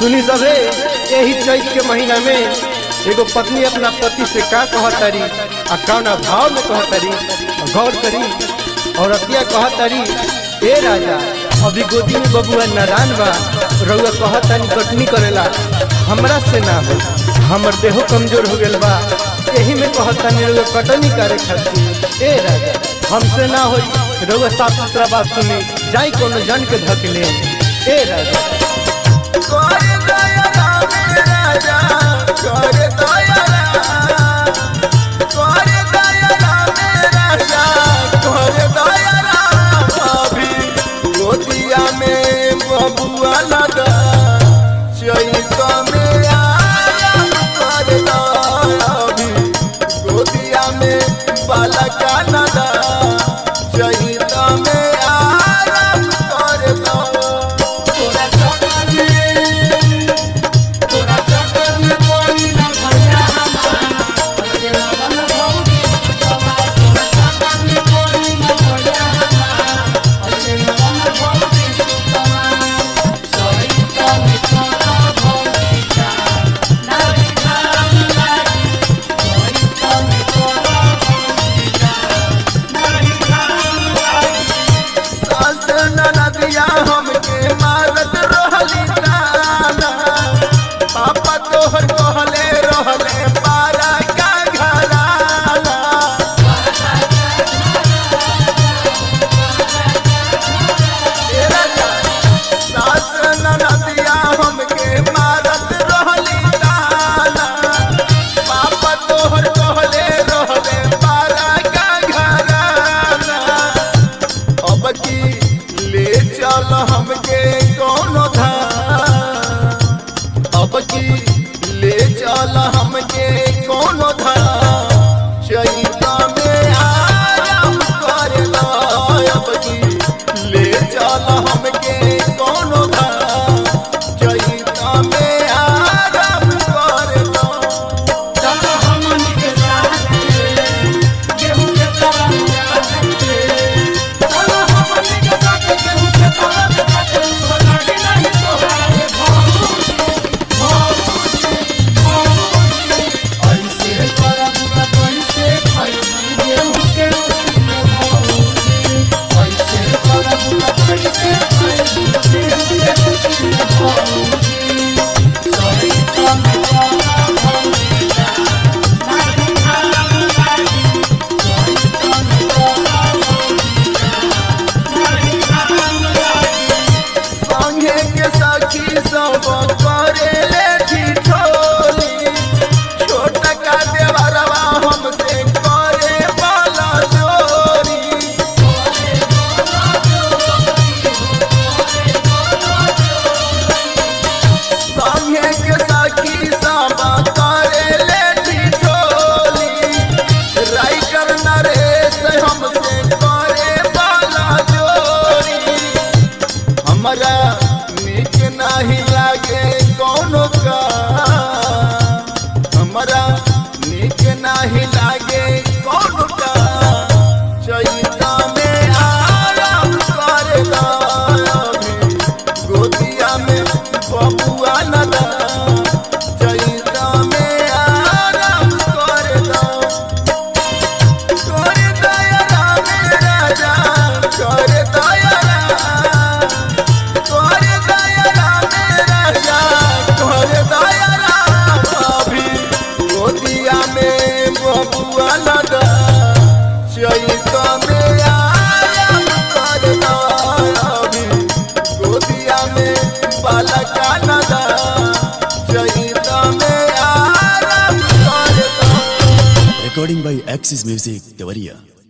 सुनी सबे यही चैत के महीना में एगो पत्नी अपना पति से का कहतरी आ कौना भाव में कहतरी गौर करी और अतिया कहतरी ए राजा अभी गोदी में बबुआ नादान बा रउआ कहतनी कटनी करेला हमरा से ना हो हमर देहो कमजोर हो गेल बा यही में कहतनी रउआ कटनी करे खातिर ए राजा हमसे ना होई रउआ साफ सुथरा बात सुनी जाई कोनो जन के धक ले ए राजा करे दया रामे राजा करे दया राम करे दया रामे राजा करे दया राम अभी गोदिया में बबुआ लगा चैत में आराम कर दया अभी गोदिया में बालका लगा चैत में आराम कर दया तोरा चक्कर में तोरा चक्कर में कोई ना भैया हमार ऐसे लगन भौजी सुतवा तोरा चक्कर में कोई ना भैया हमार ऐसे लगन भौजी सुतवा सोई तो में तोरा भौजी का नारी खाम लागी सोई तो में तोरा भौजी का नारी खाम लागी सास ननदिया हमके मारत रहली ताना पापा तोहर कहले रहले पारा का घराना ए राजा, सास ननदिया हमके मारत रहली ताना पापा तोहर कहले रहले पारा का घराना अब की ले चल हमके कौनो धाम अब की ले चल हमके कौनो धाम चैता में आराम कर अब की ले चल हमके कौनो धाम चैता में आराम कर चलो हमन के साथ गेहूं के तरह काटते चलो हमन के साथ गेहूं के तरह काटते तो लागे नहीं तोहारे भौजी भौजी भौजी ऐसे करब त कैसे खइबू गेहूं के रोटी में भौजी ऐसे करब त कैसे खइबू गेहूं के रोटी में भौजी सोई तो में तोरा भौजी का नारी खाम लागी सोई तो में तोरा भौजी का नारी खाम लागी संगे के सखी सब करे ले ठिठोली छोट का देवरवा हमसे करे वाला जोरी संगे के सखी सब करे ले ठिठोली राइटर नरेश हमसे करे वाला जोरी हमरा नीक नाही लागे कौनो का हमरा नीक नाही लागे कौनो का चैता में आराम कर अभी गोदिया में बबुआ नदा चैता में आराम कर करे दया रामे राजा करे दया राम करे दया रामे राजा करे दया राम अभी गोदिया में बबुआ लगा चैत में आराम कर अभी गोदिया में बालका लगा चैत में आराम कर Recording by Axis Music, Devaria.